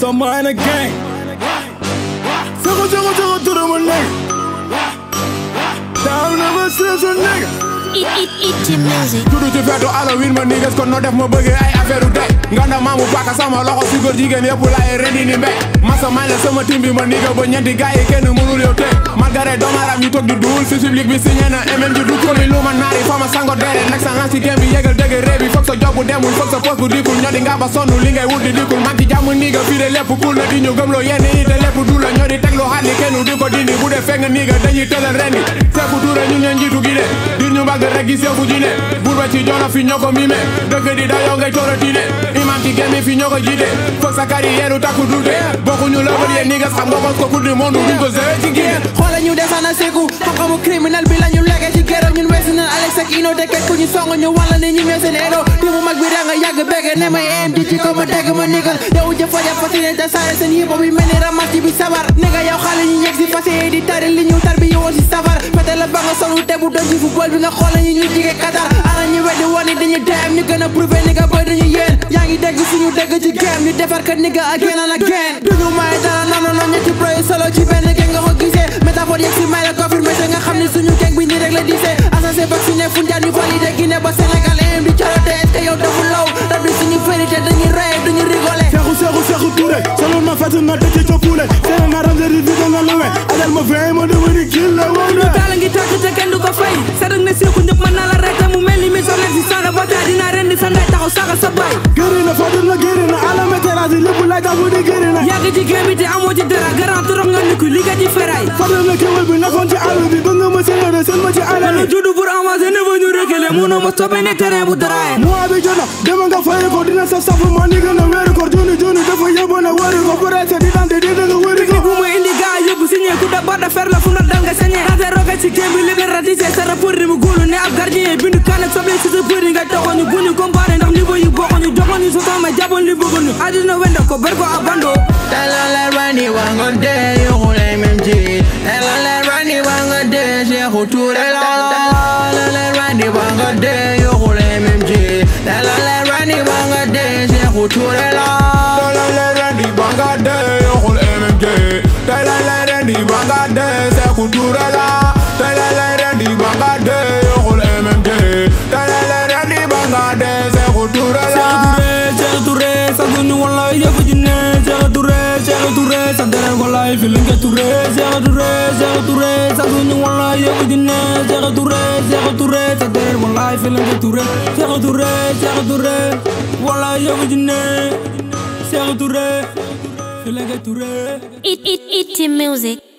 some mind again. Circle, circle, circle to the one nigga. Down never stress a nigga. It, it, it, music. tudd ci feetu Halloween ma niggas kon no def ma bëggee ay affaire u tey nga na maamu paaka sama loxo si góor jigéen yëpp laay rendi ni mbéy masa may la sama tim bi ma nigga ba ñeenti gars yi kenn mënul yow tey malgré doomaram ñu toog di duul si public bi signé na MM ji du komi lu ma naari fa ma sango deere nekk sa ngan si game bi yégal dëgg réew bi foog sa job bu demul foog sa poste bu dikul ñoo di nga ba sonn li ngay wut di dikul man ci jàmm nigga fii de lépp cool na di ñu gëmloo yenn yi te lépp du la ñoo di teg lu xaat li kenn di ko dindi bu dee fekk nga nigga dañuy tëlal rendi seeku tuure ñu ñeen njiitu gi de dir ñu mbagg rek gi seeku ji ne buur ba ci jolo fi ñoo ko mime dëgg di dayoo ngay torotine imam ci gémmi fi ñoo ko jiite foog sa carrière takku dute bokkuñu level yéen niggas xam nga ko coupe du monde duñ ko zee ci génn xoola ñu desana seku xam-xamu criminel bi la ñu legee ci géro ñun weesu na Alex ak Ino te kekku ñu song ñu walla ne ñu ñoo seen ero te mu mag bi da nga yàgg begge ne may am di ci ko ma dégg ma nigal yow jëfa jafa si ne te saare seen yëpp bi mel ni ramas ci bi sabar nigga yow xale ñu yegg si fas di tari li ñu tar bi yowoon si safar fete la ba nga solu te bu doon ci football bi nga xoola ñu ñu jige Qatar ana ñu weddi woon ni dañuy dem ñu gën a prouvé nigga boy dañu yéen yaa ngi dégg suñu dégg ci game ñu defar ka nigga again and again duñu may dara non non non ñetti pro yi solo ci benn geng nga ko gisee métaphore yegg si may la confirmé te nga xam ni suñu geng bi nii rek la disee assassin vacciné funjaan ñu validé Guinée ba Sénégal em di corote est-ce que yow dafa law rab di suñu vérité dañuy rey duñu rigolé Seexu seexu seexu Touré solo ma fàtte na dëcc ca Poulé seen na rande di vide na luwe adal ma fee ma dama di kill la woon lu taal ngi tàkk te kenn du ko fay sadak ne seeku ñëpp mën na la rek te mu mel ni mission nekk si saaga ba taa dinaa rendi sa ndey taxaw saaga sa baay gëri na fàtte na gëri na alame terrasse lépp laay tax bu di gëri na yàgg ci game bi te amoo ci dara garant trop nga ni ku liggéey ci feraay fàtte na kéwél bi nekkoon ci àll bi bëgg nga ma séeréer seen ma ci àll man bi la juddu pour avancer ne fa ñu reculer mënoo ma stoppé ne terrain bu daraaye mois bi jot na dema nga fay ko dina sa safu ma ni gën a wéeru ko joni joni dafa yóbbu na wari ko bu reese di dante di dëgg wéri ko bu ma indi gaa yëpp signé ku da barda fer la fu na dal nga sañee ate roge ci game bi libératisé sa rapport di mu góolu ne ab gardien bindu kan ak soble si sa bëri nga toxoon ñu bu ñu comparé ndax niveau yi bokkoon ñu joxoon ñu sotan ma jaboon li bëggoon ñu àddina wenda ko ber ko abando Tell Rani wango de yo hole MMG Tell Rani wango de Cheikh Touré la Tell Rani wango de yo hole MMG Tell Rani wango de Cheikh Touré la Tala le rendi banga de yoxul MMG Tala le rendi banga de Seeku Touré la Tala le rendi banga de yoxul MMG Tala le rendi banga de Seeku Touré la Cheikh Touré sa duñu wallahi yëfu ji ne Cheikh Touré Cheikh Touré sa deret wallahi fi linge Touré Cheikh Touré Cheikh Touré sa duñu wallahi yëfu ji ne Cheikh Touré Cheikh Touré sa deret wallahi fi linge Touré Cheikh Touré Cheikh Touré wallahi yëfu ji ne Cheikh Touré fi linge Touré It, it, it, music.